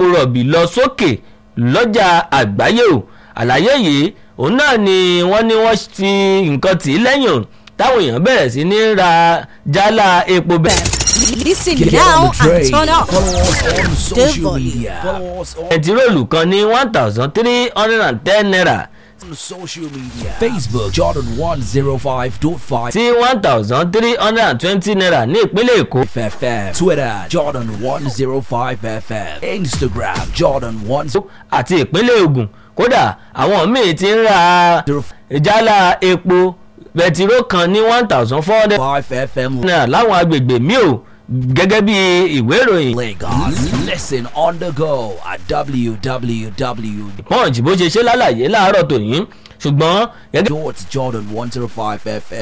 epo rọ̀bì lọ sókè lọ́jà àgbáyé o àlàyé yìí òun náà ni wọ́n ní wọ́n fi nǹkan tì í lẹ́yìn o táwọn èèyàn bẹ̀rẹ̀ sí ní ra jálá epo bẹ́ẹ̀. Listen Get now on the and train. turn up. Follow us on social volume. media. Follow us on bẹntiróòlù kan ní one thousand three hundred and ten naira social media. Facebook Jordan 105.5 sí one thousand three hundred and twenty naira ní ìpínlẹ̀ èkó. FM. Twitter Jordan 105 FM. Instagram Jordan 105 àti ìpínlẹ̀ Ògùn kódà àwọn míì ti ń ra jálá epo bẹtiró kan ní one thousand four hundred FM. naira láwọn agbègbè míì o gẹ́gẹ́ bí ìwé ìròyìn Lagos. Listen on the go at www. punch bó ṣe ṣe lálàyé láàárọ̀ tòní ṣùgbọ́n gẹ́gẹ́ Jordan 105 FM.